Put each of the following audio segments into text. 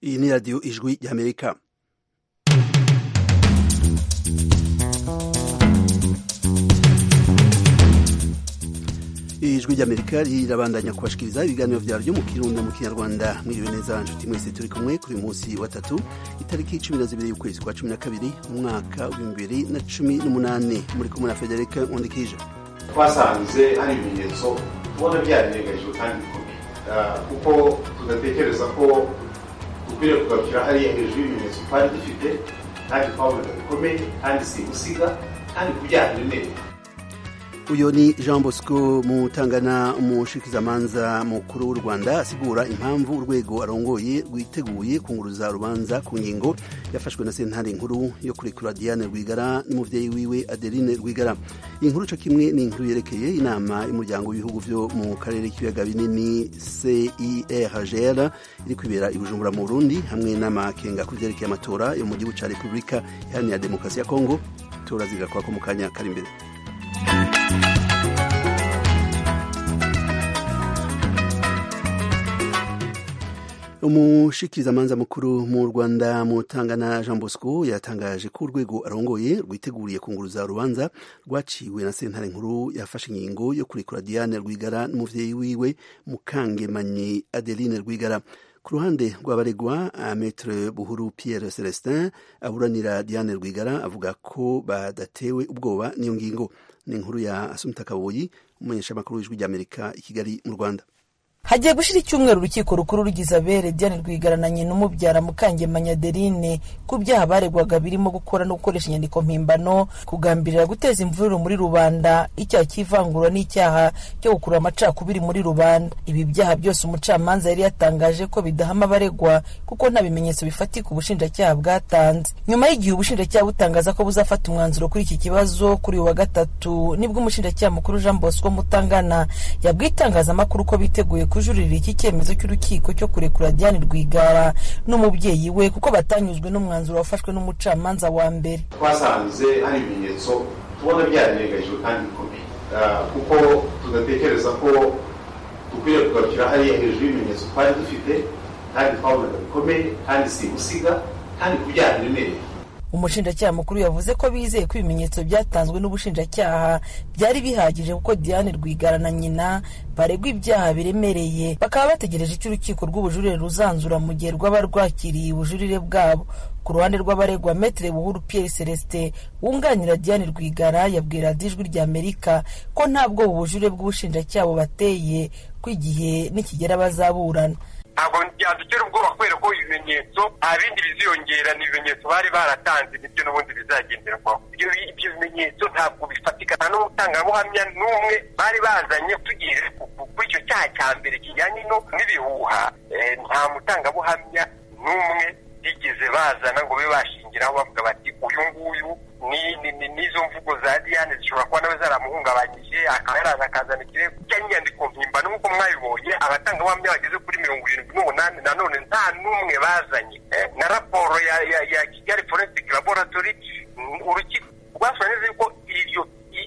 iyi ni radiyo ijwi ry'amerika ijwi ry'amerika rirabandanya kubashikiriza ibiganiro vyaryo mu kirundi mu kinyarwanda mwiriwe neza nshuti mwese turi kumwe kuri munsi wa tatu itariki cumi na zibiri y'ukwezi kwa cumi na kabiri mu mwaka w'ibihumbi bibiri na cumi n'umunani muri kumwe na federika nkundikije twasanze hari ibimenyetso tubona byarengagijwe kandi bikomeye kuko tugatekereza ko dukwiriye kugarukira hariya hejuru y'ibimenyetso twari dufite kandi twabonaga bikomeye kandi simusiga kandi kubyara neza uyu ni jean bosco mutangana umushikizamanza mukuru w'u rwanda asigura impamvu urwego arongoye rwiteguye kunguruza urubanza ku ngingo yafashwe na sentare nkuru yo kurekura diane rwigara n'umuvyeyi wiwe adeline rwigara iyi nkuru co kimwe ni inkuru yerekeye inama y'umuryango w'ibihugu vyo mu karere k'ibiyaga binini cirgl iri kwibera i bujumbura mu burundi hamwe n'amakenga ku vyerekeye amatora yo mu gihugu ca repubulika iharanira demokarasi ya kongo turazigakwako mu kanya kari imbere umushikirizamanza mukuru mu rwanda mutangana jean bosco yatangaje ko urwego arongoye rwiteguriye kunguruza urubanza rwaciwe na sentare nkuru yafashe ingingo yo kurekura diane rwigara n'umuvyeyi wiwe mukangemanyi adeline rwigara ku ruhande rw'abaregwa metre buhuru pierre celestin aburanira diane rwigara avuga ko badatewe ubwoba n'iyo ngingo ni inkuru ya asumta kaboyi umumenyeshamakuru w'ijwi ry'amerika i kigali mu rwanda hagiye gushira icyumweru urukiko rukuru rugize abere diane rwigara na nyina umubyara mukangemanya adeline ku byaha baregwaga birimo gukora no gukoresha inyandiko mpimbano kugambirira guteza imvururu muri rubanda icyaha cy'ivangura n'icyaha cyo gukurura amacakubiri muri rubanda ibi byaha byose umucamanza yari yatangaje ko bidahama abaregwa kuko nta bimenyetso bifatika ubushinjacyaha bwatanze nyuma y'igihe ubushinjacyaha butangaza ko buzafata umwanzuro kuri iki kibazo kuri uyu wa gatatu nibwo umushinjacyaha mukuru jean bosco mutangana yabwiye itangazamakuru ko biteguye kujuririra iki cyemezo cy'urukiko cyo kurekura Diane Rwigara n'umubyeyi we kuko batanyuzwe n'umwanzuro wafashwe n'umucamanza wa mbere twasanze hari ibimenyetso tubona byarengagijwe kandi bikomeye kuko tudatekereza ko dukwiriye kugarukira hariya hejuru y'ibimenyetso twari dufite kandi twabonaga bikomeye kandi simusiga kandi kubyara neza umushinjacyaha mukuru yavuze ko bizeye ko ibimenyetso byatanzwe n'ubushinjacyaha byari bihagije kuko diane rwigara na nyina baregwa ibyaha biremereye bakaba bategereje icyo urukiko rw'ubujurire ruzanzura mu gihe rwaba rwakiriye ubujurire bwabo ku ruhande rw'abaregwa metere buhuru pierre celestin wunganira diane rwigara yabwira ijwi rya amerika ko ntabwo ubu bujurire bw'ubushinjacyaha bubateye ko igihe nikigera bazaburana ntabwo byadutera ubwoba kubera ko ibimenyetso nta bindi biziyongera ni ibimenyetso bari baratanze nibyo n'ubundi bizagenderwaho ibyo bimenyetso ntabwo bifatika nta n'umutangabuhamya n'umwe bari bazanye tugiye kuri icyo cyaha cya mbere kijyanye n'ibihuha nta mutangabuhamya n'umwe bigeze bazana ngo babe bashingiraho bavuga bati uyu nguyu n'izo mvugo za diane zishobora kuba nawe zaramuhungabanyije akaba yaraza akazana ikirego cy'inyandiko mpimbano nk'uko mwabibonye abatangabuhamya bageze kuri mirongo irindwi n'umunani nanone nta n'umwe bazanye na raporo ya kigali forensic laboratory urukiko rwasobanura neza yuko iryo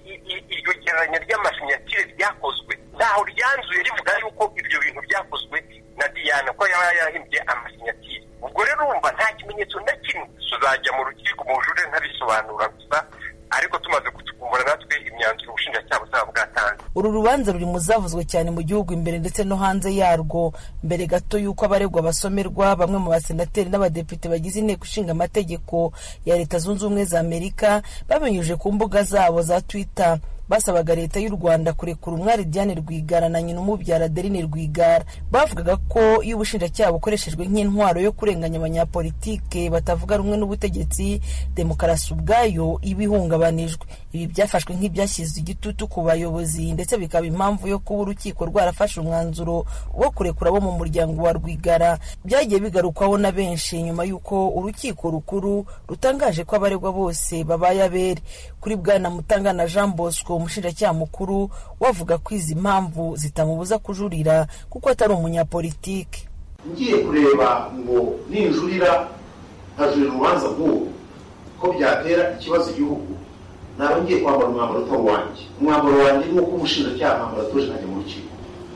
iryo gereranya ry'amasinyatire ryakozwe ntaho ryanzuye rivuga yuko ibyo bintu byakozwe na diane ko yaba yarahimbye amasinyatire ubwo rero urumva nta kimenyetso na kimwe tuzajya mu rukiko mu bujurire ntabisobanura gusa ariko tumaze kutukumbura natwe imyanzuro ubushinjacyaha buzaba bwatanze uru rubanza ruri mu zavuzwe cyane mu gihugu imbere ndetse no hanze yarwo mbere gato y'uko abaregwa basomerwa bamwe mu basenateri n'abadepite bagize inteko ishinga amategeko ya leta zunze ubumwe za amerika babinyujije ku mbuga zabo za twitter basabaga leta y'u rwanda kurekura umwari diane rwigara na nyina umubyara adeline rwigara bavugaga ko iyo ubushinjacyaha bukoreshejwe nk'intwaro yo kurenganya abanyapolitike batavuga rumwe n'ubutegetsi demokarasi ubwayo iba ihungabanijwe ibi byafashwe nk'ibyashyize igitutu ku bayobozi ndetse bikaba impamvu yo kuba urukiko rwarafashe umwanzuro wo kurekura abo mu muryango wa rwigara byagiye bigarukwaho na benshi nyuma y'uko urukiko rukuru rutangaje ko abaregwa bose babaye abere kuri bwana mutangana jean bosco umushinjacyaha mukuru wavuga ko izi mpamvu zitamubuza kujurira kuko atari umunyapolitike ngiye kureba ngo ninjurira nkajurira urubanza nk'ubu ko byatera ikibazo igihugu naba ngiye kwambara umwambaro utari uwanjye umwambaro wanjye ni uko umushinjacyaha mwambaro atoje nkajya mu rukiko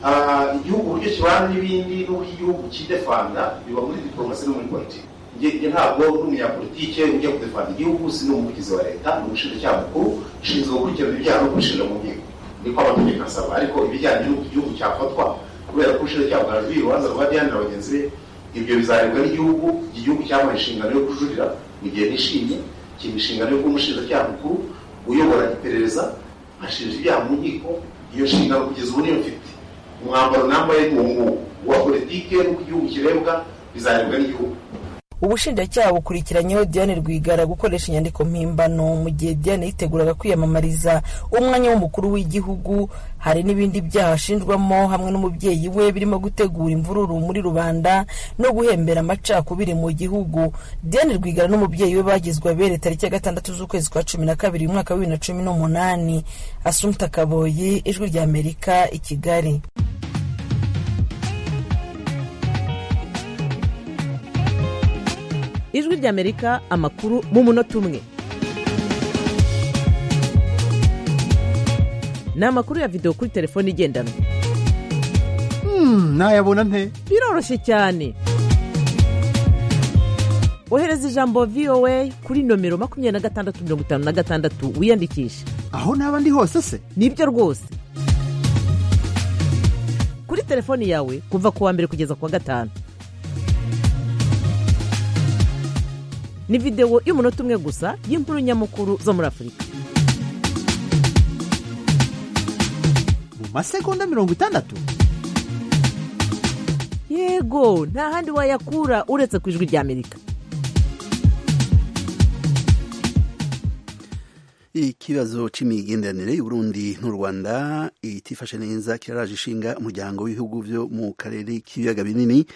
igihugu uburyo kibana n'ibindi n'uburyo igihugu kidefanda biba muri diporomasi no muri politiki njye ntabwo n'umunyapolitike ujya kudefanda igihugu si n'umuvugizi wa leta ni umushinjacyaha mukuru ushinzwe gukurikirana ibyaha no kubishinja mu nkiko niko amategeko asaba ariko ibijyanye n'uko igihugu cyafatwa kubera ko ubushinjacyaha bwajurira urubanza rwa diane na bagenzi be ibyo bizarebwa n'igihugu igihugu cyamuha inshingano yo kujurira mu gihe nishimye kiba inshingano yo kuba umushinjacyaha mukuru uyobora iperereza ashinja ibyaha mu nkiko iyo nshingano kugeza ubu niyo mfite umwambaro nambaye ni uwo nguwo uwa politike n'uko igihugu kirebwa bizarebwa n'igihugu ubushinjacyaha bukurikiranyeho diane rwigara gukoresha inyandiko mpimbano mu gihe diane yiteguraga kwiyamamariza umwanya w'umukuru w'igihugu hari n'ibindi byaha ashinjwamo hamwe n'umubyeyi we birimo gutegura imvururu muri rubanda no guhembera amacakubiri mu gihugu diane rwigara n'umubyeyi we bagizwe abere tariki ya gatandatu z'ukwezi kwa cumi na kabiri umwaka wa bibiri na cumi n'umunani asumta kaboyi ijwi rya amerika i kigali ijwi ry'amerika amakuru mu munota umwe ni amakuru ya videwo kuri telefone igendanwa nayabona nte biroroshye cyane ohereza ijambo voa kuri nomero makumyabiri na gatandatu mirongo itanu na gatandatu wiyandikishe aho naba ndi hose se nibyo rwose kuri telefoni yawe kuva ku wa mbere kugeza ku wa gatanu ni videwo y'umunota umwe gusa y'inkuru nyamukuru zo muri afurika mu masegonda mirongo itandatu yego nta handi wayakura uretse ku ijwi ry'amerika ikibazo c'imigenderanire y'uburundi n'u rwanda itifashe neza kiraraje ishinga umuryango w'ibihugu vyo mu karere k'ibiyaga binini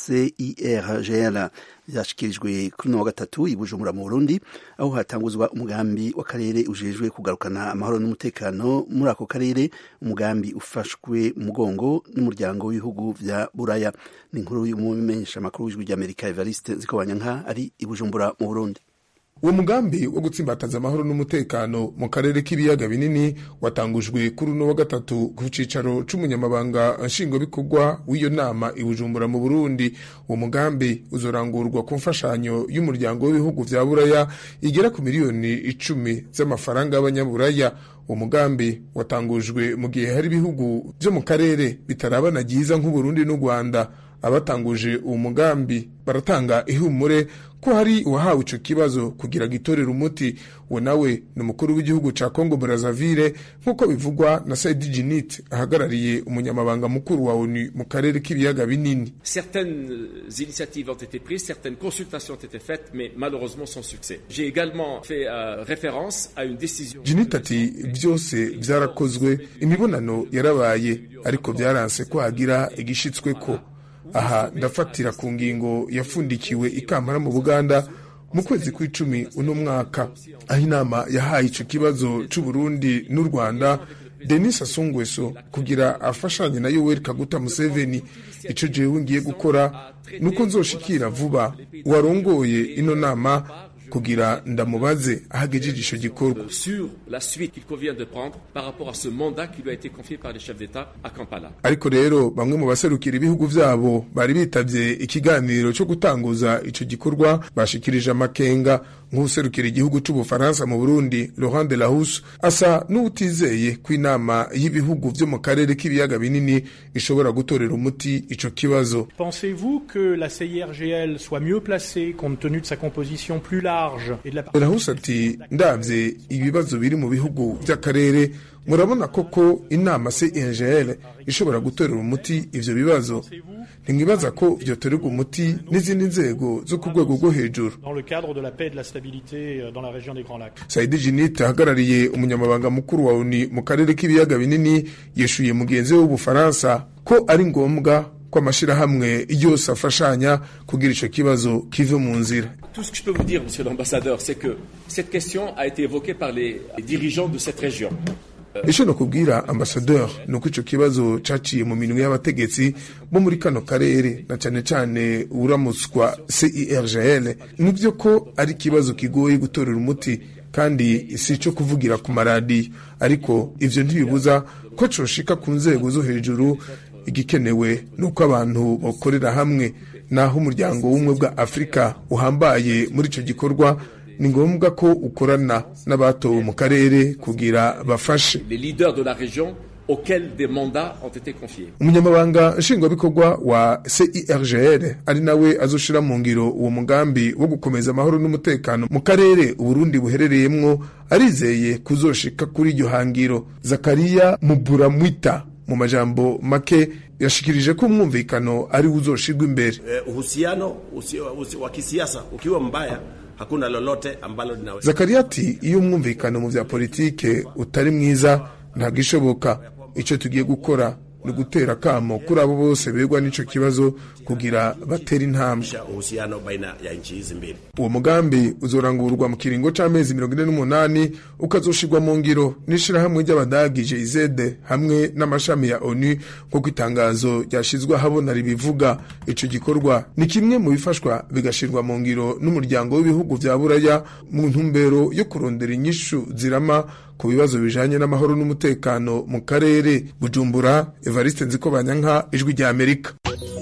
cirgl vyashikirijwe kuri wa gatatu i bujumbura mu burundi aho hatanguzwa umugambi w'akarere ujejwe kugarukana amahoro n'umutekano muri ako karere umugambi ufashwe umugongo n'umuryango w'ibihugu vya buraya ni inkuru y'umumenyesha makuru w'ijwi ry'amerika evariste zikobanyanka ari i bujumbura mu burundi uwo mugambi wo gutsimbataza amahoro n'umutekano mu karere k'ibiyaga binini watangujwe kuri uno wa gatatu ku cicaro c'umunyamabanga nshingwabikorwa w'iyo nama i bujumbura mu burundi uwo mugambi uzorangurwa ku mfashanyo y'umuryango w'ibihugu vya buraya igera ku miliyoni icumi z'amafaranga y'abanyaburaya uwo mugambi watangujwe mu gihe hari ibihugu vyo mu karere bitarabana ryiza nk'uburundi n'u rwanda abatanguje uwo mugambi baratanga ihumure ko hari uwahawe ico kibazo kugira gitorera umuti uwo nawe ni umukuru w'igihugu ca congo brazzaville nk'uko bivugwa na saidi jinit ahagarariye umunyamabanga mukuru wa onu mu karere k'ibiyaga binini certaines initiatives ont été prises certaines consultations ont été faites mais malheureusement sans succès j'ai également fait euh, référence à une décision jinit ati byose vyarakozwe imibonano yarabaye ariko vyaranse ko hagira igishitsweko aha ndafatira ku ngingo yafundikiwe ikampara mu buganda mu kwezi kw'icumi uno mwaka aho inama yahaye ico kibazo c'uburundi n'u rwanda denis asungweso kugira afashanye na yoweri kaguta museveni ico jewe ngiye gukora nuko nzoshikira vuba uwarongoye ino nama kugira ndamubaze ahagejeje ico gikorwa sur la suite qu'il convient de prendre par rapport à ce mandat qui lui a été confié par les chefs d'État à Kampala. ariko rero bamwe mu baserukira ibihugu vyabo bari bitavye ikiganiro co gutanguza ico gikorwa bashikirije amakenga nk'userukira igihugu c'ubufaransa mu burundi laurent de lahus asa n'uwutizeye ko inama y'ibihugu vyo mu karere k'ibiyaga binini ishobora gutorera umuti ico kibazo Pensez-vous que la CIRGL soit mieux placée compte tenu de sa composition plus large et de la Rahus ati ndavye ibibazo biri mu bihugu vy'akarere murabona koko inama CIRGL ishobora gutorera umuti ivyo bibazo ntimwibaza ko vyotorerwa umuti n'izindi nzego zo ku rwego rwo hejuru dans le cadre de la paix et de la stabilité euh, dans la région des Grands Lacs. saidi jinite ahagarariye umunyamabanga mukuru wa uni mu karere k'ibiyaga binini yeshuye mugenzi we w'ubufaransa ko ari ngombwa ko amashirahamwe yose afashanya kugira ico kibazo kive mu nzira Tout ce que je peux vous dire, monsieur l'ambassadeur, c'est que cette question a été évoquée par les dirigeants de cette région. ico nokubwira ambasadeur ni uko ico kibazo caciye mu minwe y'abategetsi bo muri kano karere na cane cane uramutswa CIRGL nivyo ko ari ikibazo kigoye gutorera umuti kandi si ico kuvugira ku maradiyo ariko ivyo ntibibuza ko coshika ku nzego zo hejuru igikenewe ni uko abantu bakorera hamwe naho umuryango w'ubumwe bwa afurika uhambaye muri icyo gikorwa ni ngombwa ko ukorana n'abatowe mu karere kugira bafashe Les leaders de la région auxquels des mandats ont été confiés. umunyamabanga nshingwabikorwa wa CIRGL ari nawe azoshira mu ngiro uwo mugambi wo gukomeza amahoro n'umutekano mu karere uburundi buherereyemwo arizeye kuzoshika kuri iryo hangiro zakariya muburamwita mu majambo make yashikirije ko umwumvikano ari wo uzoshirwa imbere Eh, uhusiano usi, usi, wa kisiasa ukiwa mbaya hakuna lolote ambalo linaweza zakariya ati iyo umwumvikano mu vya politike utari mwiza ntabwo ishoboka icyo tugiye gukora ni ugutera akamo kuri abo bose begwa n'ico kibazo kugira batere intambwe uhusiano baina ya nchi hizi mbili uwo mugambi uzorangurwa mu kiringo c'amezi mirongo ine n'umunani ukazoshirwa mu ngiro n'ishirahamwe ry'abadagi GIZ hamwe n'amashami ya ONU nk'uko itangazo ryashizwe ahabona ribivuga ico gikorwa ni kimwe mu bifashwa bigashirwa mu ngiro n'umuryango w'ibihugu vya buraya mu ntumbero yo kurondera inyishu zirama ku bibazo bijanye n'amahoro n'umutekano mu karere bujumbura evariste nzikobanyanka ijwi rya amerika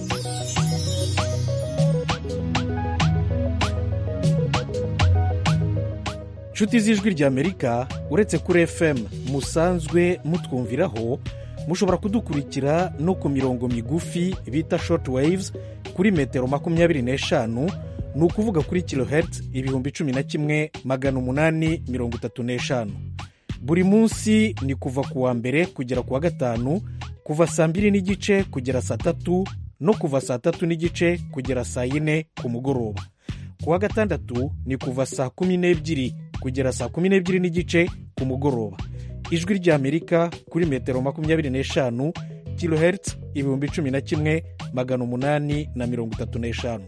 nshuti z'ijwi ry'amerika uretse kuri fm musanzwe mutwumviraho mushobora kudukurikira no ku mirongo migufi bita short waves kuri metero makumyabiri n'eshanu ni ukuvuga kuri kilohertz ibihumbi cumi na kimwe magana umunani mirongo itatu n'eshanu buri munsi ni kuva ku wa mbere kugera ku wa gatanu kuva saa mbiri n'igice kugera saa tatu no kuva saa tatu n'igice kugera saa yine ku mugoroba ku wa gatandatu ni kuva saa kumi n'ebyiri kugera saa kumi n'ebyiri n'igice ku mugoroba ijwi ry'amerika kuri metero makumyabiri n'eshanu kilohertz ibihumbi cumi na kimwe magana umunani na mirongo itatu n'eshanu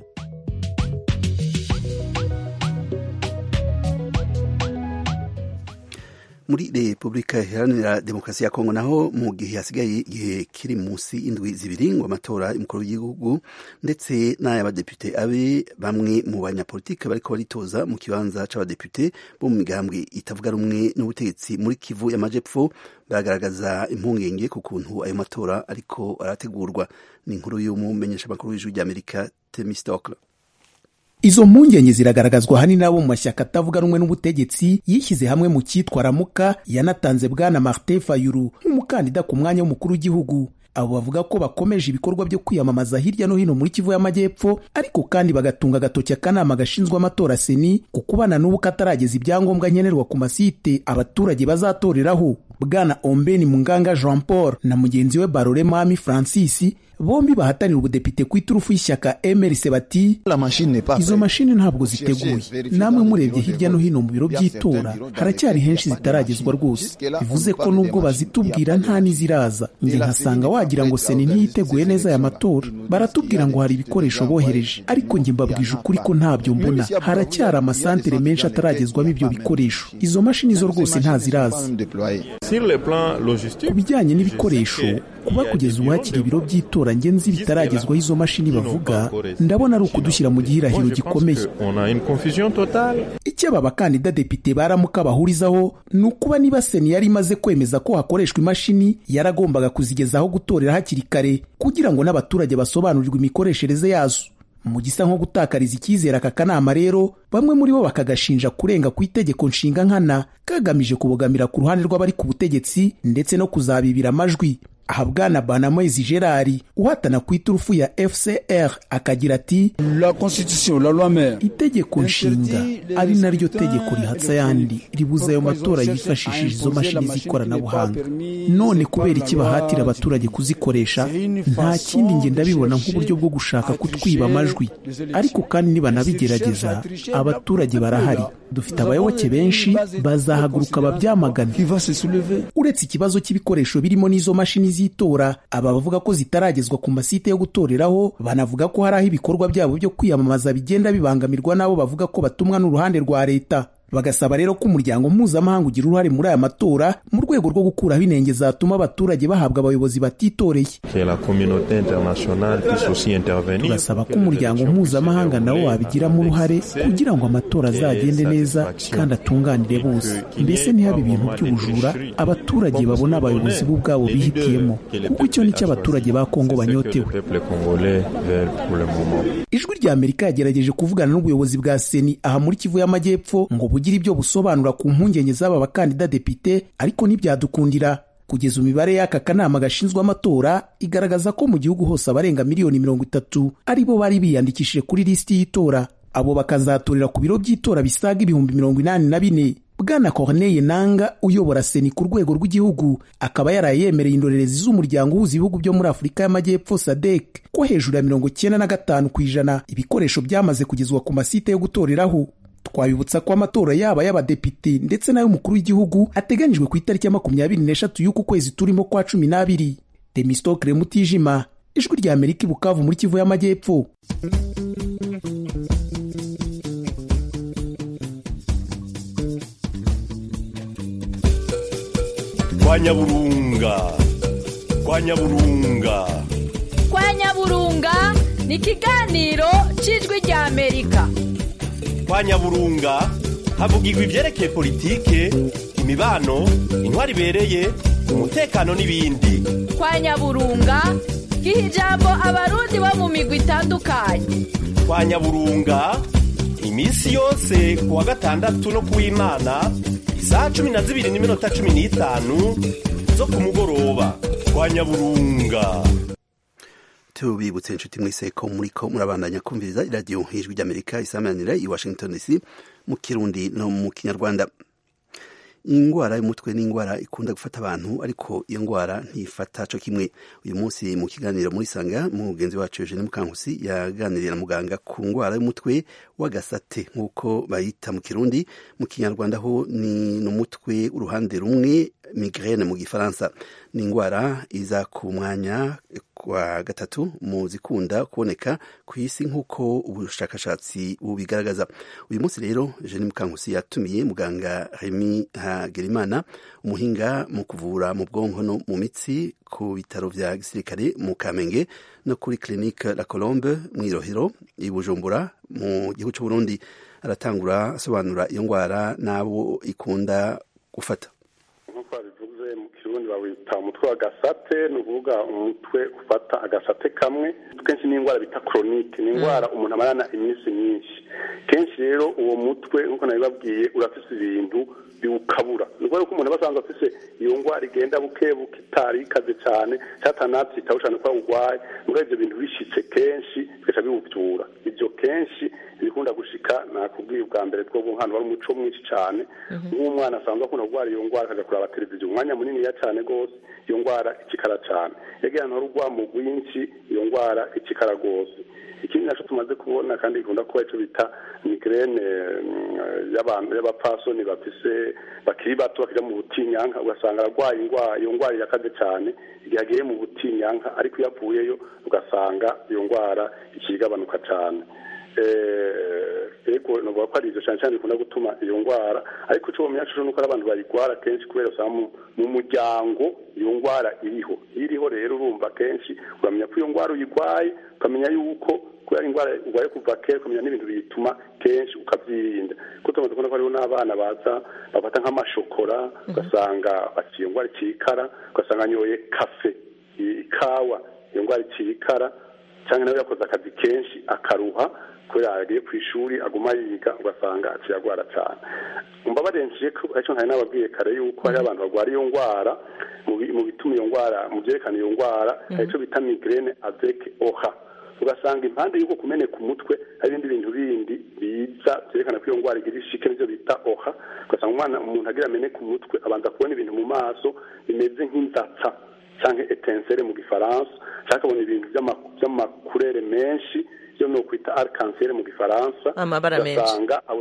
muri repubulika iharanira demokarasi ya kongo naho mu gihe hasigaye igihe kiri munsi indwi zibiri ngo amatora y'umukuru w'igihugu ndetse n'ay'abadepite abe bamwe mu banyapolitike bariko baritoza mu kibanza c'abadepite bo mu migambwe itavuga rumwe n'ubutegetsi muri kivu y'amajepfo bagaragaza impungenge ku kuntu ayo matora ariko arategurwa ni inkuru y'umumenyeshamakuru w'ijwi ry'amerika temistokle izo mpungenge ziragaragazwa ahanini n'abo mu mashyaka atavuga rumwe n'ubutegetsi yishyize hamwe mu cyitwa ramuka yanatanze bwana martin fayulu nk'umukandida ku mwanya w'umukuru w'igihugu abo bavuga ko bakomeje ibikorwa byo kwiyamamaza hirya no hino muri kivu y'amajyepfo ariko kandi bagatunga agatoki akanama gashinzwe amatora seni ku kubana n'ubu katarageza ibyangombwa nkenerwa ku masite abaturage bazatoreraho bwana ombeni munganga jean paul na mugenzi we barore mami francis bombi bahatanira ubudepite ku iturufu y'ishyaka mrc bati izo mashini ntabwo ziteguye namwe murebye hirya no hino mu biro by'itora haracyari henshi zitaragezwa rwose bivuze ko nubwo bazitubwira nta n'iziraza njye nkasanga wagira ngo seni ntiyiteguye neza aya matora baratubwira ngo hari ibikoresho bohereje ariko njye mbabwije ukuri ko ntabyo mbona haracyari amasantere menshi ataragezwamo ibyo bikoresho izo mashini zo rwose ntaziraza ku bijyanye n'ibikoresho kuba kugeza ubu hakiri ibiro by'itora ngenzi bitaragezwaho izo mashini bavuga ndabona ari ukudushyira mu gihirahiro gikomeye icyo aba bakandida depite baramuka bahurizaho ni ukuba niba seni yari imaze kwemeza ko hakoreshwa imashini yaragombaga kuzigezaho gutorera hakiri kare kugira ngo n'abaturage basobanurirwe imikoreshereze yazo mu gisa nko gutakariza icyizere aka kanama rero bamwe muri bo bakagashinja kurenga ku itegeko nshinga nkana kagamije kubogamira ku ruhande rw'abari ku butegetsi ndetse no kuzabibira amajwi aha bwana banamoyizi gerard uhatana ku iturufu ya fcr akagira ati itegeko nshinga ari naryo tegeko rihatsa ayandi ribuza ayo matora yifashishije izo mashini z'ikoranabuhanga none kubera iki bahatira abaturage kuzikoresha nta kindi nge ndabibona nk'uburyo bwo gushaka kutwiba amajwi ariko kandi nibanabigerageza abaturage barahari dufite abayoboke benshi bazahaguruka babyamagane uretse ikibazo cy'ibikoresho birimo n'izo mashini z'itora aba bavuga ko zitaragezwa ku masite yo gutoreraho banavuga ko hari aho ibikorwa byabo byo kwiyamamaza bigenda bibangamirwa n'abo bavuga ko batumwa n'uruhande rwa leta bagasaba rero ko umuryango mpuzamahanga ugira uruhare muri aya matora mu rwego rwo gukuraho inenge zatuma abaturage bahabwa abayobozi batitoreye tugasaba ko umuryango mpuzamahanga nawo wabigiramo uruhare kugira ngo amatora azagende neza kandi atunganire bose mbese ntihabe ibintu by'ubujura abaturage babone abayobozi bo ubwabo bihitiyemo kuko icyo ni cyo abaturage ba kongo banyotewe ijwi rya amerika yagerageje kuvugana n'ubuyobozi bwa seni aha muri kivu y'amajyepfo ngo bugire ibyo busobanura ku mpungenge z'aba bakandida depite ariko ntibyadukundira kugeza imibare y'aka kanama gashinzwe amatora igaragaza ko mu gihugu hose abarenga miliyoni mirongo itatu ari bo bari biyandikishije kuri lisiti y'itora abo bakazatorera ku biro by'itora bisaga ibihumbi mirongo inani na bine bwana corneille nanga uyobora seni ku rwego rw'igihugu akaba yaraye yemereye indorerezi z'umuryango uhuza ibihugu byo muri afurika y'amajyepfo sadek ko hejuru ya mirongo cyenda na gatanu ku ijana ibikoresho byamaze kugezwa ku masite yo gutoreraho twabibutsa ko amatora yaba y'abadepite ndetse n'ay'umukuru w'igihugu ateganyijwe ku itariki ya makumyabiri n'eshatu y'uku kwezi turimo kwa cumi n'abiri demistokre mutijima ijwi rya amerika i bukavu muri kivu y'amajyepfo kwa nyaburunga kwa nyaburunga kwa nyaburunga ni ikiganiro cy'ijwi rya amerika kwa nyaburunga havugirwa ibyerekeye politike imibano intwari ibereye umutekano n'ibindi kwa nyaburunga giha ijambo abarundi bo mu migwi itandukanye kwa nyaburunga iminsi yose ku wa gatandatu no ku w'imana isaha cumi na zibiri n'iminota cumi n'itanu zo ku mugoroba kwa nyaburunga tubibutse inshuti mwese ko muriko murabandanya kumviriza iradiyo ijwi ry'amerika isamanira i washington dc mu kirundi no mu kinyarwanda ingwara y'umutwe ni ingwara ikunda gufata abantu ariko iyo ngwara ntifata co kimwe uyu munsi mu kiganiro muri sanga mugenzi wacu Eugene Mukankusi yaganiriye na muganga ku ngwara y'umutwe w'agasate nk'uko bayita mu kirundi mu kinyarwanda ho ni n'umutwe uruhande rumwe migraine mu gifaransa ni ingwara iza ku mwanya kwa gatatu mu zikunda kuboneka ku isi nk'uko ubushakashatsi bubigaragaza uyu munsi rero Eugene Mukankusi yatumiye muganga Remy Hagerimana umuhinga mu kuvura mu bwonko no mu mitsi ku bitaro vya gisirikare mu Kamenge no kuri clinique La Colombe mu Irohero i Bujumbura mu gihugu cy'u Burundi aratangura asobanura iyo ngwara n'abo ikunda gufata nk'uko babivuze mu kirundi bawita umutwe wa gasate ni ukuvuga umutwe ufata agasate kamwe kenshi ni indwara bita koronike ni indwara umuntu amarana iminsi myinshi kenshi rero uwo mutwe nk'uko nabibabwiye urafise ibintu biwukabura ni ukuvuga ko umuntu aba asanzwe afise iyo ndwara igenda buke buke itari ikaze cyane cyatanabyitaho cyane ko urwaye muri ibyo bintu bishitse kenshi bigaca biwubyura ibyo kenshi ibikunda gushika nakubwiye ubwa mbere two hano wari umuco mwinshi cyane nk'umwana asanzwe akunda kurwara iyo ndwara akajya kureba televiziyo umwanya muniniya cyane rwose iyo ndwara ikikara cyane yagiye ahantu hari urwamo rwinshi iyo ndwara ikikara rwose ikindi nacyo tumaze kubona kandi gikunda kuba icyo bita migrene y'abantu y'abapfasoni bafise bakiri bato bakajya mu butinyanka ugasanga ararwaye iyo ndwara irakaze cyane igihe agiye mu butinyanka ariko iyo avuyeyo ugasanga iyo ndwara ikigabanuka cyane ego navuga ko ari ibyo cyane cyane bikunda gutuma iyo ndwara ariko icyo bamenya cyo nuko ari abantu bayirwara kenshi kubera usanga mu muryango iyo ndwara iriho iriho rero urumva kenshi uramenya ko iyo ndwara uyirwaye ukamenya yuko kubera indwara urwaye kuva kera ukamenya n'ibintu biyituma kenshi ukabyirinda kuko tumaze kubona ko hariho n'abana baza bafata nk'amashokora ugasanga bafite iyo ndwara ikikara ugasanga anyoye kafe ikawa iyo ndwara ikikara cyangwa nawe yakoze akazi kenshi akaruha kubera yagiye ku ishuri aguma yiga ugasanga aciye agwara cyane mbabarengeje ko aricyo ntari nababwiye kare yuko hari abantu barwara iyo ndwara mu bituma iyo ndwara mu byerekana iyo ndwara hari icyo bita migrene avec oha ugasanga impande y'uko kumeneka umutwe hari ibindi bintu bindi biza byerekana ko iyo ndwara igira ishike nibyo bita oha ugasanga umwana umuntu agira ameneka umutwe abanza kubona ibintu mu maso bimeze nk'inzatsa cyangwa etensere mu gifaransa cyangwa akabona ibintu by'amakurere menshi byo ni ukwita arikansere mu gifaransa amabara menshi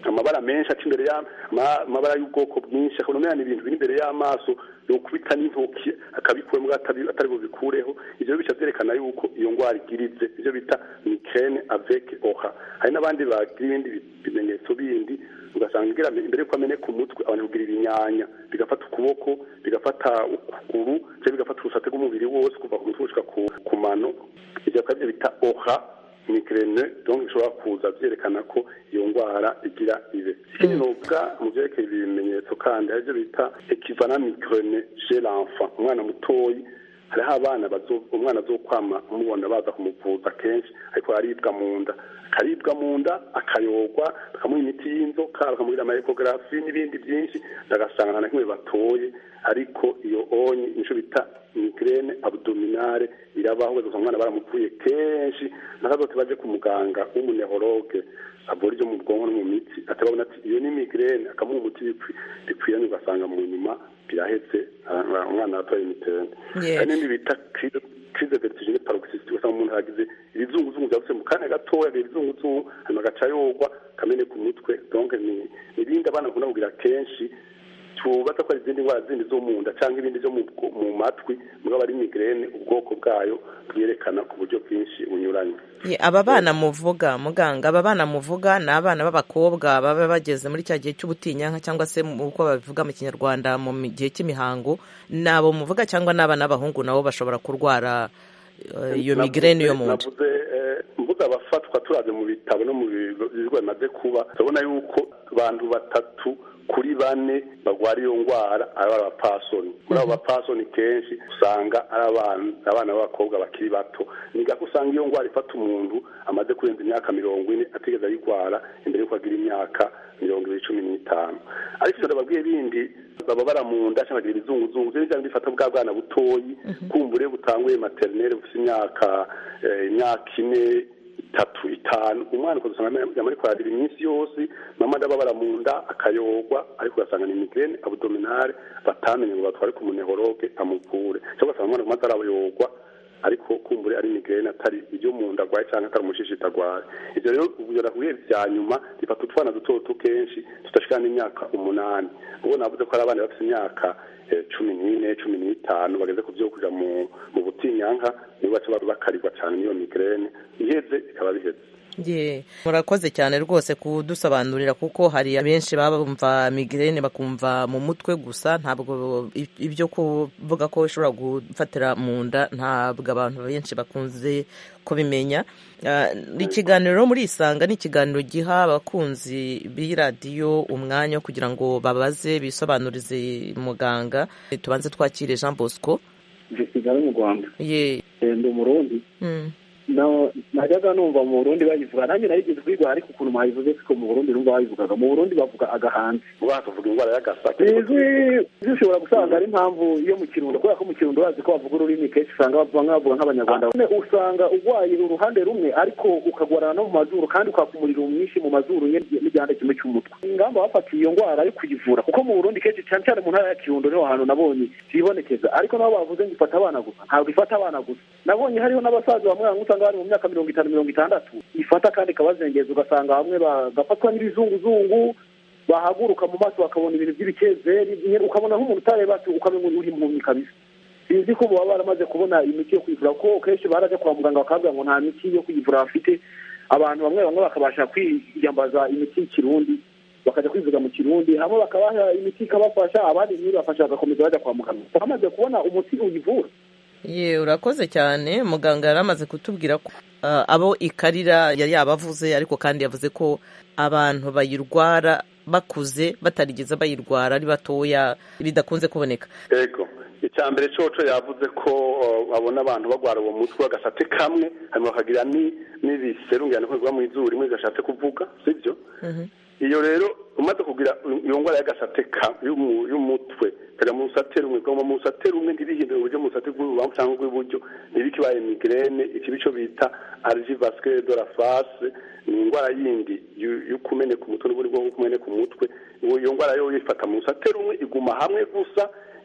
amabara menshi aca imbere amabara y'ubwoko bwinshi akabona umwana ibintu biri imbere y'amaso yokubita n'intoki akabikuremo atari bubikureho ivyo bica vyerekana yuko iyo ngwara igirize ivyo bita migraine avec oha hari n'abandi bagira ibindi bimenyetso bindi ugasanga igira imbere yuko ameneka umutwe abantu kugira ibinyanya bigafata ukuboko bigafata ukuguru cyangwa bigafata urusate rw'umubiri wose kuva ku mutwe gushika ku mano ivyo akabyo bita oha migraine donc bishobora kuza vyerekana ko iyo ngwara igira ibe ikindi novuga mu vyerekeye ibimenyetso kandi arivyo bita ekivana migraine chez l'enfant umwana mutoyi hariho abana umwana azokwama umubona baza kumuvuza kenshi ariko aribwa mu nda akaribwa mu nda akayogwa bakamuha imiti y'inzoka bakamugira amaekogarafi n'ibindi byinshi ndagasanga nta na kimwe batoye ariko iyo onye nico bita migraine abdominale irabaho ugasanga umwana baramuvuye kenshi nakazote baje ku muganga w'umunehologe avura ibyo mu bwonko no mu mitsi atababona ati iyo ni migraine akamuha umuti bikwiranye ugasanga mu nyuma birahetse umwana atoye imitende hari n'indi bita crise vertigine paroxystique ugasanga umuntu yagize ibizunguzungu byavutse mu kanya gatoya ibizunguzungu hanyuma agaca yogwa kamene ku mutwe donc ni ibindi abana bakunda kugira kenshi tubaza ko ari izindi ndwara zindi zo mu nda cyangwa ibindi byo mu matwi mugabo ari migraine ubwoko bwayo bwerekana ku buryo bwinshi bunyuranye aba bana muvuga muganga aba bana muvuga ni abana b'abakobwa baba bageze muri cya gihe cy'ubutinyanka cyangwa se uko babivuga mu kinyarwanda mu gihe cy'imihango ni abo muvuga cyangwa ni abana b'abahungu nabo bashobora kurwara iyo migraine yo mu nda mvuga abafatwa turaze mu bitabo no mu bigo bimaze kuba turabona yuko abantu batatu kuri bane bagwara iyo ndwara ari abapasoni muri abo bapasoni kenshi usanga ari abana b'abakobwa bakiri bato ni gako usanga iyo ndwara ifata umuntu amaze kurenza imyaka mirongo ine atigeze ayirwara imbere y'uko agira imyaka mirongo ibiri cumi n'itanu ariko ivyo ndababwiye bindi baba baramunda cyangwa bagira ibizunguzungu vyo nivyo bifata bwa bwana butoyi kumbure butanguye materinere bufite imyaka imyaka ine itatu itanu umwana ukazusanga yama ariko ararira iminsi yose mama ndababara mu nda akayogwa ariko ugasanga ni migraine abdominale batamenye ngo batware ku munehologe amuvure cyangwa ugasanga umwana kumaze arabayogwa ariko kumbure ari migraine atari ibyo mu nda agwaye cyangwa atari umushishita agwaye ivyo rero ubwo nakubwiye vya nyuma bifata utwana duto duto kenshi tudashikana n'imyaka umunani ubwo navuze ko ari abana bafite imyaka cumi n'ine cumi n'itanu bageze ku byo kuja mu butinyanka nibo baca bakarirwa cyane n'iyo migraine iheze bikaba biheze ye murakoze cyane rwose kudusobanurira kuko hari abenshi baba bumva migraine bakumva mu mutwe gusa ntabwo ibyo kuvuga ko bishobora gufatira mu nda ntabwo abantu benshi bakunze kubimenya ikiganiro muri isanga ni ikiganiro giha abakunzi b'iradiyo umwanya wo kugira ngo babaze bisobanurize muganga tubanze twakire jean bosco kigali mu rwanda ye ndi umurundi najyaga numva mu burundi bayivuga nanjye narigeze kwigwa ariko ukuntu mwayivuze siko mu burundi numva bayivugaga mu burundi bavuga agahanzi bavuga indwara y'agasake izwi zishobora gusanga ari impamvu yo mu kirundo kubera ko mu kirundo bazi ko bavuga ururimi kenshi usanga bamwe bavuga nk'abanyarwanda usanga urwaye uruhande rumwe ariko ukagwarana no mu mazuru kandi ukaka umuriro mwinshi mu mazuru n'igihande kimwe cy'umutwe ingamba bafatiye iyo ndwara ari kuyivura kuko mu burundi kenshi cyane cyane mu ntara ya kirundo niho hantu nabonye kibonekeza ariko nabo bavuze ngo ifata abana gusa ntabwo ifata abana gusa nabonye hariho n'abasaza bamwe bamwe usanga bari mu myaka mirongo itanu mirongo itandatu ifata kandi ikabazengeza ugasanga bamwe bagafatwa n'ibizunguzungu bahaguruka mu maso bakabona ibintu by'ibikezeri ukabona nk'umuntu utareba ukamenya uri impumyi kabisa sinzi ko baba baramaze kubona imiti yo kwivura kuko kenshi baraje kwa muganga bakabwira ngo nta miti yo kwivura bafite abantu bamwe bamwe bakabasha kwiyambaza imiti y'ikirundi bakajya kwivuga mu kirundi hamwe bakabaha imiti ikabafasha abandi ntibafasha bagakomeza bajya kwa muganga bamaze kubona umuti uyivura ye urakoze cyane muganga yari amaze kutubwira ko abo ikarira yari yabavuze ariko kandi yavuze ko abantu bayirwara bakuze batarigeze bayirwara ari batoya bidakunze kuboneka yego icya mbere coco yavuze ko babona abantu bagwara uwo mutwe agasate kamwe hanyuma bakagira n'ibiserungirane biva mu izuru rimwe gashatse kuvuga sibyo iyo rero umaze kugira iyo ndwara y'agasate y'umutwe kajya mu rusate rumwe kaguma mu rusate rumwe ntibihindure uburyo mu rusate rw'urubamu cyangwa rw'iburyo ntibikibaye migraine iki bico bita allergie vasculaire de la face ni indwara yindi yo kumeneka umutwe n'ubundi bwo kumeneka umutwe iyo ndwara yo yifata mu rusate rumwe iguma hamwe gusa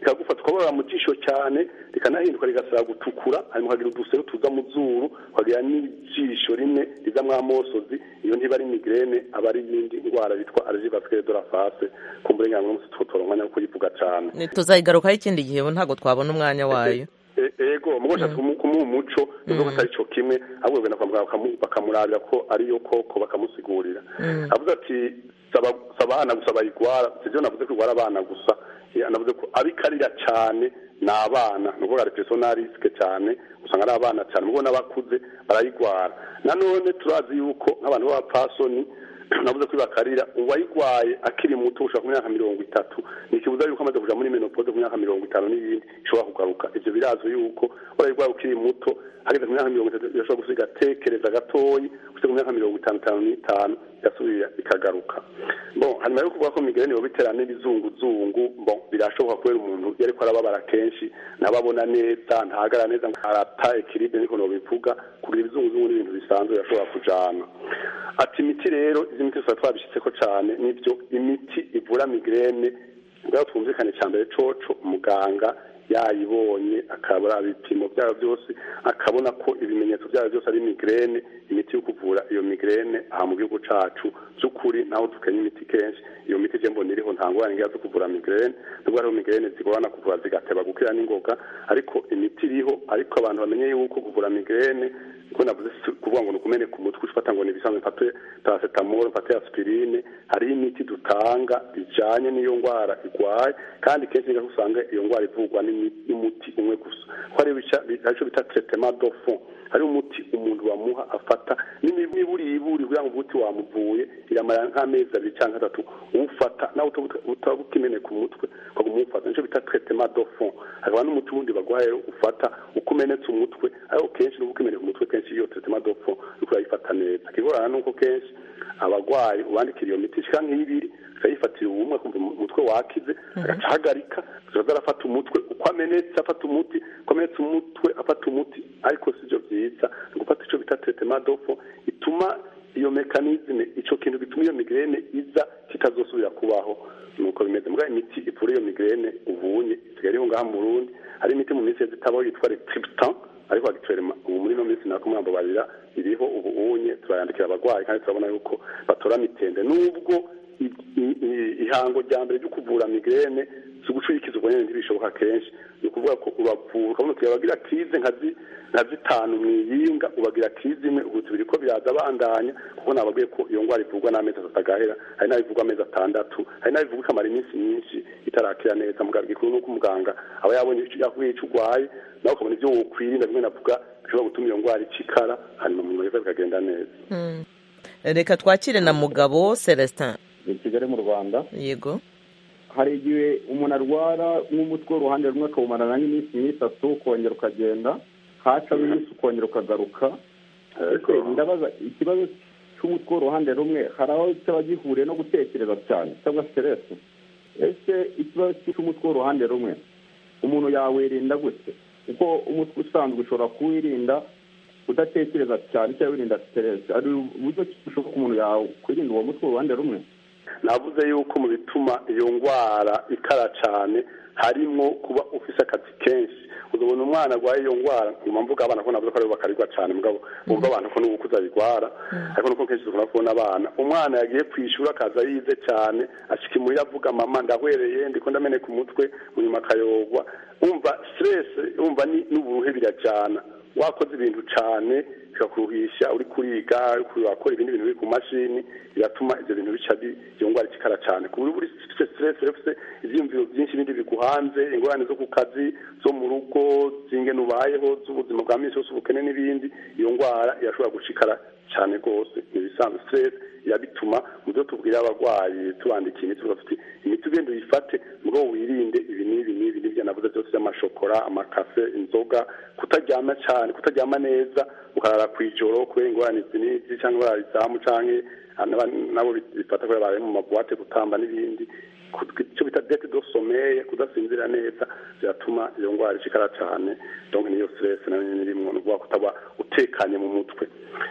rikagufata ukababara mu jisho cyane rikanahinduka rigasaba gutukura hanyuma ukagira udusero tuza mu zuru ukagira n'ijisho rimwe rizamwo amosozi iyo ntiba ari migrene aba ari iyindi ndwara bitwa allergie vasculaire de la face kumbure ngamwe musi tutora umwanya wo kuyivuga cyane tuzayigarukaho ikindi gihe ntabwo twabona umwanya wayo E- ego mugosha kumuha umuco nuko atari cyo kimwe ahubwo bagenda kwa muganga bakamu- bakamurabira ko ariyo koko bakamusigurira avuze ati saba saba abana gusa bayigwara sivyo navuze ko igwara abana gusa Eh, navuze ko abikarira cyane ni abana ni ukuvuga depression na risike cyane usanga ari abana cyane mubwo n'abakuze barayigwara nanone turazi yuko nk'abantu b'abapfasoni navuze ko bakarira uwayigwaye akiri muto ushaka ku myaka mirongo itatu ni ikibuza yuko amaze kuja muri menopause ku myaka mirongo itanu n'ibindi ishobora kugaruka ivyo birazwi yuko urayigwaye ukiri muto hageze ku myaka mirongo itatu irashobora gusiga atekereza gatoyi gusiga ku myaka mirongo itanu itanu n'itanu igasubira ikagaruka bon hanyuma yo kuvuga ko migrene yoba itera n'ibizunguzungu bon birashoboka kubera umuntu iyo ariko arababara kenshi ntababona neza ntahagara neza ngo arata ekiribe niko nobivuga kugira ibizunguzungu n'ibintu bisanzwe birashobora kujana ati imiti rero izi miti tuba twabishyitseko cyane nibyo imiti ivura migrene ngaho twumvikane cya mbere coco muganga yayibonye akabura ibipimo byayo byose akabona ko ibimenyetso byayo byose ari migrene imiti yo kuvura iyo migrene aha mu gihugu cacu by'ukuri naho dukenya imiti kenshi iyo miti je mbona iriho nta ngorane ngira zo kuvura migrene nubwo hariho migrene zigorana kuvura zigateba gukira n'ingoga ariko imiti iriho ariko abantu bamenye yuko kuvura migrene ko navuze si kuvuga ngo nukumene ku mutwe ufata ngo nibisanzwe mfate paracetamol mfate aspirine hari imiti dutanga bijanye n'iyo ndwara igwaye kandi kenshi ngaho usanga iyo ndwara ivurwa n'imi- n'umuti umwe gusa ko hari ibica arico bita traitement de fond hari umuti umuntu bamuha afata n'iburiburi kugira ngo umuti wamuvuye iramara nk'amezi abiri cyangwa atatu uwufata nawe utaba ukimene ku mutwe ukaguma uwufata nico bita traitement de fond hakaba n'umuti wundi bagwaye ufata uko umenetse umutwe ariko kenshi n'uko ukimeneka umutwe kenshi iyo traitement de fond uriko urayifata neza ikigorana nuko kenshi abagwayi ubandikira iyo miti ishika nk'ibiri akayifatira ubumwe kumva umutwe wakize agaca ahagarika akaza arafata umutwe uko amenetse afata umuti uko amenetse umutwe afata umuti ariko sivyo vyiza ni gufata ico bita traitement de fond ituma iyo mekanizme ico kintu gituma iyo migrene iza kitazosubira kubaho nuko bimeze mbwa imiti ivura iyo migrene ubunye isigaye iriho ngaha mu Burundi hari imiti mu minsi zitabaho yitwa Retriptan ariko agitwerema ubu muri no minsi nako mwambo barira iriho ubu unye turayandikira abagwayi kandi turabona yuko batora mitende nubwo i- i- i- ihango rya mbere ryo kuvura migrene si ugucurikiza ubwo nyene ntibishoboka kenshi ni ukuvuga ko uravura ukabona uti bagira krize nka zi- nka zitanu mwiyinga ubagira krize imwe ubu biriko biraza bandanya kuko nababwiye ko iyo ndwara ivurwa n'amezi atatu agahera hari n'abivurwa amezi atandatu hari n'abivurwa ikamara iminsi myinshi itarakira neza muganga gikuru nuko umuganga aba yabonye ico yakuye ico urwaye nawe ukabona ivyo wokwirinda bimwe navuga bishobora gutuma iyo ndwara icikara hanyuma mu nyuma bikagenda neza Mm. reka twakire na mugabo celestin i kigali mu rwanda yego hari igihe umuntu arwara nk'umutwe w'uruhande rumwe akawumarana nk'iminsi nk'itatu ukongera ukagenda hacamo iminsi ukongera ukagaruka ese ndabaza ikibazo cy'umutwe w'uruhande rumwe hari aho cyaba gihuriye no gutekereza cyane cyangwa siteresi ese ikibazo cy'umutwe w'uruhande rumwe umuntu yawirinda gute kuko umutwe usanzwe ushobora kuwirinda udatekereza cyane cyangwa wirinda siteresi hari uburyo ki bushoboka umuntu yakwirinda uwo mutwe w'uruhande rumwe navuze yuko mu bituma iyo ndwara ikara cyane harimo kuba ufise akazi kenshi uzabona umwana arwaye iyo ndwara nyuma mvuga abana ko navuze ko aribo bakarirwa cyane mugabo bumva abantu ko n'ubukuze abirwara ariko nuko kenshi dukunda kubona abana umwana yagiye ku ishuri akaza yize cyane ashika imuhira avuga mama ndahwereye ndiko ndameneka umutwe mu nyuma akayogwa umva stress umva ni n'uburuhe birajana wakoze ibintu cyane bikakuruhisha uri kuriga uri wakora ibindi bintu biri ku mashini biratuma ibyo bintu bica bi- iyo ndwara ikikara cyane ku buryo uri ufite stress ufite ibyiyumviro byinshi bindi biguhanze ingorane zo ku kazi zo mu rugo zingene ubayeho z'ubuzima bwa minsi yose ubukene n'ibindi iyo ndwara irashobora gushikara cyane rwose ibisanzwe stress irabituma mu byo tubwira abarwayi tubandikiye imiti tuvuga tuti imiti ugenda uyifate ngo wirinde ibi n'ibi n'ibi n'ibyo navuze byose by'amashokora amakafe inzoga kutaryama cyane kutaryama neza ukarara ku ijoro kubera ingorane izi n'izi cyangwa barara izamu canke naba- nabo bifata kubera baraye mu mabuwate gutamba n'ibindi Ku- icyo bita dete do someye kudasinzira neza biratuma iyo ndwara ishikara cyane donc niyo stress nayo nyene irimwo ni ukuvuga kutaba utekanye mu mutwe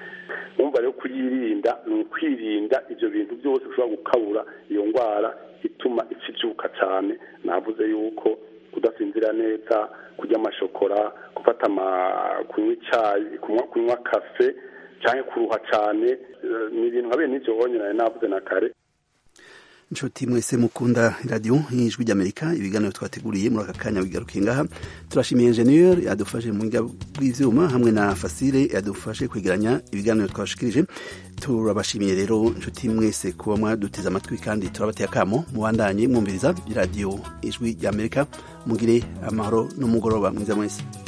wumva rero kuyirinda ni ukwirinda ibyo bintu byose bishobora gukabura iyo ndwara ituma ikibyuka cyane navuze yuko kudasinzira neza kurya amashokora gufata kunywa icyayi kunywa kafe cyangwa kuruha cyane ni ibintu nka bene ibyo wonyine navuze na kare inshuti mwese mukunda radiyo y'ijwi ry'amerika ibiganiro twateguriye muri aka kanya bigarukiye ngaha turashimiye enjeniyeri yadufashe mu buryo bw'ibyuma hamwe na fasire yadufashe kwegeranya ibiganiro twashikirije turabashimiye rero inshuti mwese kuba mwaduteze amatwi kandi turabateye akamo mubandanye mwumviriza radiyo ijwi ry'amerika mugire amahoro n'umugoroba mwiza mwese